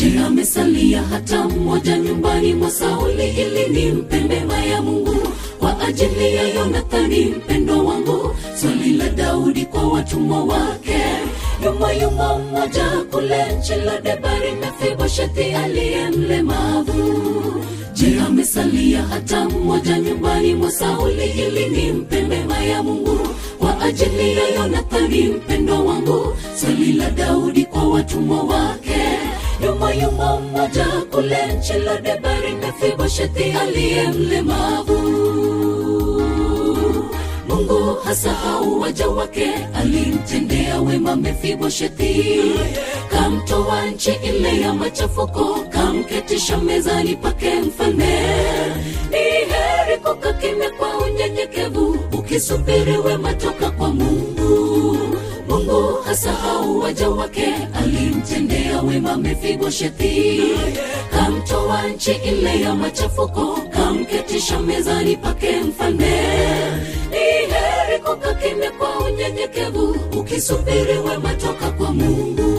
je amesalia hata mmoja nyumbani mwa sauli ili nimpe mema ya mungu kwa ajili ya yonathani mpendo wangu swali la daudi kwa watumwa wake yuma yuma mmoja kule nchi la debari mefiboshethi aliye mlemavu je amesalia hata mmoja nyumbani mwa sauli ili nimpe mema ya mungu kwa ajili ya yonathani mpendo wangu swali la daudi kwa watumwa wake yuma yuma mmoja kule nchi la debari mefiboshethi aliye mlemavu mungu hasahau waja wake alimtendea wema mefiboshethi kamtoa nchi ile ya machafuko kamketisha mezani pake mfalme ni heri kukaa kimya kwa unyenyekevu ukisubiri wema toka kwa mungu mungu hasahau waja wake alimtendea wema mefiboshethi kamtoa nchi ile ya machafuko kamketisha mezani pake mfalme ni heri kukaa kimya kwa unyenyekevu ukisubiri wema toka kwa mungu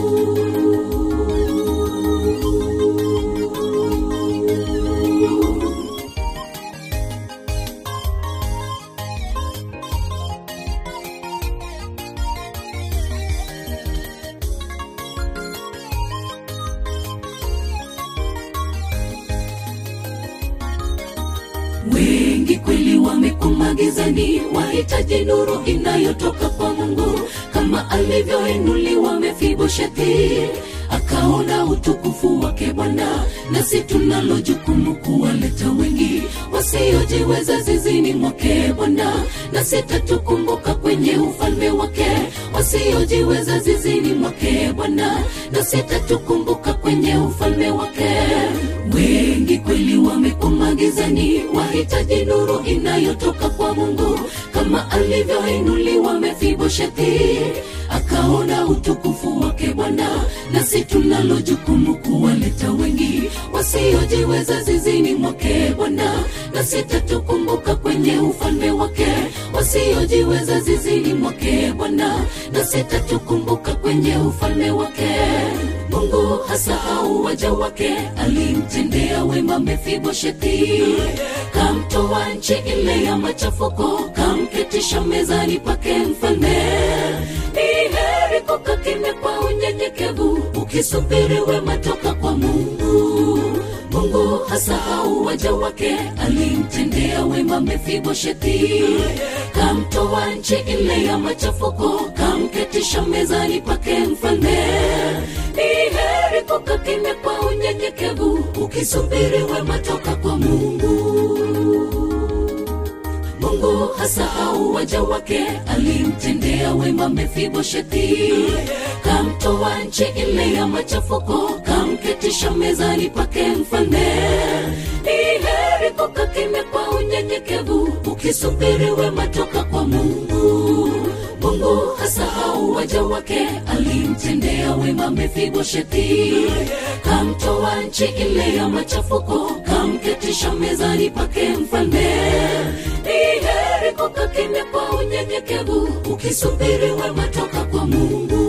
wengi kweli wamekuma gizani wahitaji nuru inayotoka kwa mungu kama alivyoinuliwa mefiboshethi akaona utukufu wake bwana nasi tunalo jukumu kuwaleta wengi wasiojiweza zizini mwake bwana nasi tatukumbuka kwenye ufalme wake wasiojiweza zizini mwake bwana nasi tatukumbuka kwenye ufalme wake wengi kweli wamekuma gizani wahitaji nuru inayotoka kwa mungu kama alivyoinuliwa mefiboshethi akaona utukufu wake bwana nasi tunalo jukumu kuwaleta wengi wasiojiweza zizini mwake bwana nasi tatukumbuka kwenye ufalme wake wasiojiweza zizini mwake bwana nasi tatukumbuka kwenye ufalme wake mungu hasahau waja wake alimtendea wema mefiboshethi kamtoa nchi ile ya machafuko kamketisha mezani pake mfalme ni heri kukaa kimya kwa unyenyekevu ukisubiri wema toka kwa mungu mungu hasahau waja wake alimtendea wema mefiboshethi kamtoa nchi ile ya machafuko kamketisha mezani pake mfalme ni heri kukaa kimya kwa unyenyekevu ukisubiri wema toka kwa mungu mungu hasahau waja wake alimtendea wema mefiboshethi kamtoa nchi ile ya machafuko kamketisha mezani pake mfalme ni heri kukaa kimya kwa unyenyekevu ukisubiri wema toka kwa mungu mungu hasahau waja wake alimtendea wema mefiboshethi kamtoa nchi ile ya machafuko kamketisha mezani pake mfalme ni heri kukaa kimya kwa unyenyekevu ukisubiri wema toka kwa mungu